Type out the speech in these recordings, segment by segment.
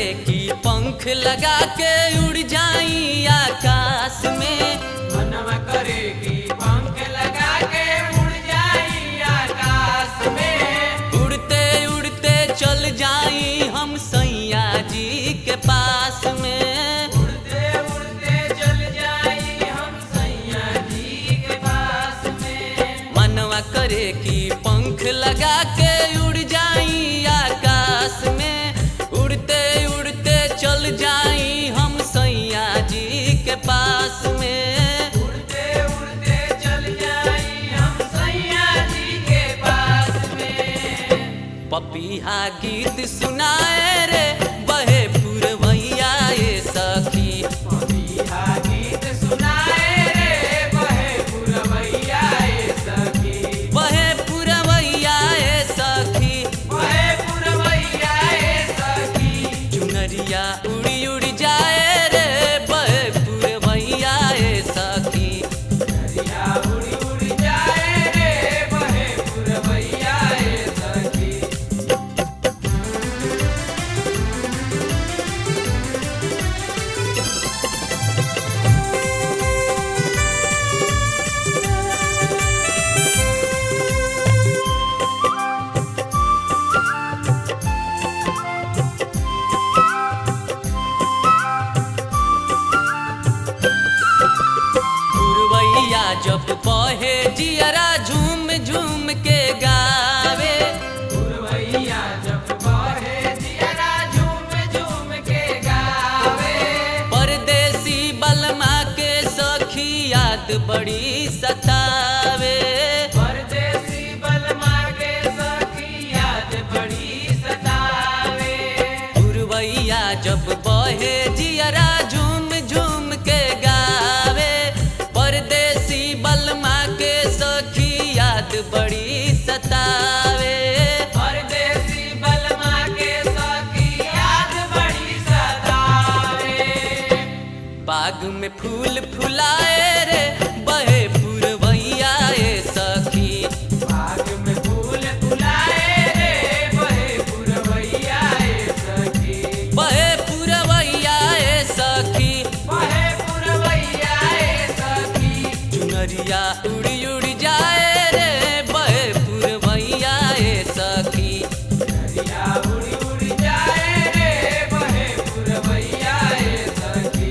करे कि पंख लगा के उड़ जाई आकाश में मनवा करे कि पंख लगा के उड़ जाई आकाश में उड़ते उड़ते चल जाई हम सैया जी के पास में उड़ते उड़ते चल जाई हम सैया जी के पास में मनवा करे कि पंख लगा के उड़ जाई आकाश में उड़ते उड़ते चल जाई हम सैया जी के पास में उड़ते उड़ते चल जाई हम सैया जी के पास में पपीहा गीत सुनाए रे बहे पुरवैया ए सखी बिहा गीत सुनाए रे बहे पुरवैया ए सखी बहे पुरवैया ए सखी बहे पुरवैया ए सखी चुनरिया उड़ी उड़ी जाए रे बहे पुरवैया ए सखी दरिया उड़ी उड़ी जाए रे बहे पुरवैया ए सखी पुरवैया जब बहे जियरा झूम झूम के गावे पुरवैया जब बहे जियरा झूम झूम के गावे परदेसी बलमा के सखी याद बड़ी सतावे परदेसी बलमा के सखी याद बड़ी सतावे पुरवैया जब बहे जियरा झूम झूम के गावे परदेसी बलमा के सखी याद बड़ी सतावे परदेसी बलमा के सखी याद बड़ी सतावे बाग में फूल फुलाए रे बहे पुरवैया ए सखी बाग में फूल फुलाए रे बहे पुरवैया ए सखी बहे पुरवैया ए सखी बहे पुरवैया ए सखी चुनरिया उड़ी उड़ी जाए रे बहे पुरवैया ए सखी दरिया उड़ी उड़ी जाए रे बहे पुरवैया ए सखी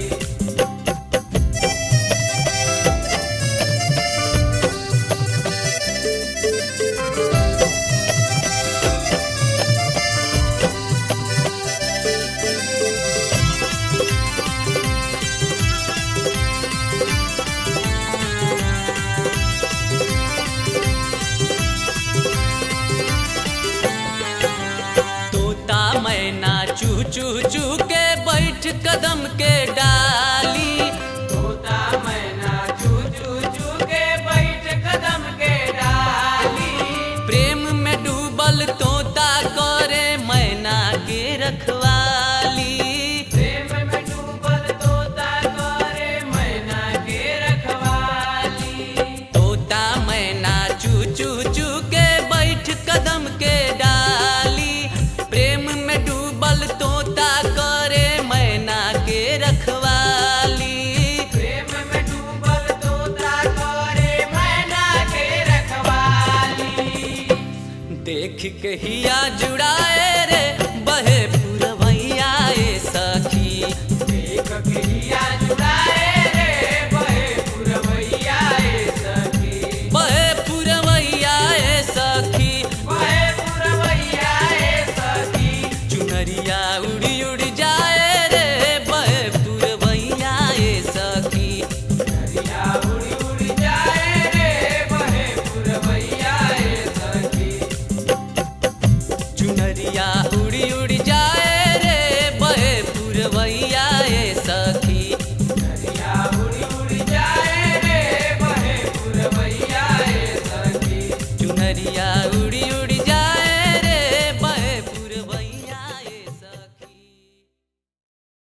तोता मैना चू चू चू के बैठ कदम के डाली तोता मैना चू चू चू के बैठ कदम के डाली प्रेम में डूबल तोता करे मैना के रखवाली प्रेम में डूबल तोता करे मैना के रखवाली तोता मैना चू चू चू के बैठ कदम के डाली प्रेम में डूबल तोता करे मैना के रखवाली प्रेम में डूबल तोता करे मैना के रखवाली देख के हिया जुड़ाए रे बहे पुरवैया ए सखी देख के हिया जुड़ाए रे बहे पुरवैया ए सखी बहे पुरवैया ए सखी बहे पुरवैया ए सखी चुनरिया उड़ी उड़ी जाए रे बहे पुरवैया ए सखी दरिया उड़ी उड़ी जाए रे बहे पुरवैया ए सखी चुनरिया उड़ी उड़ी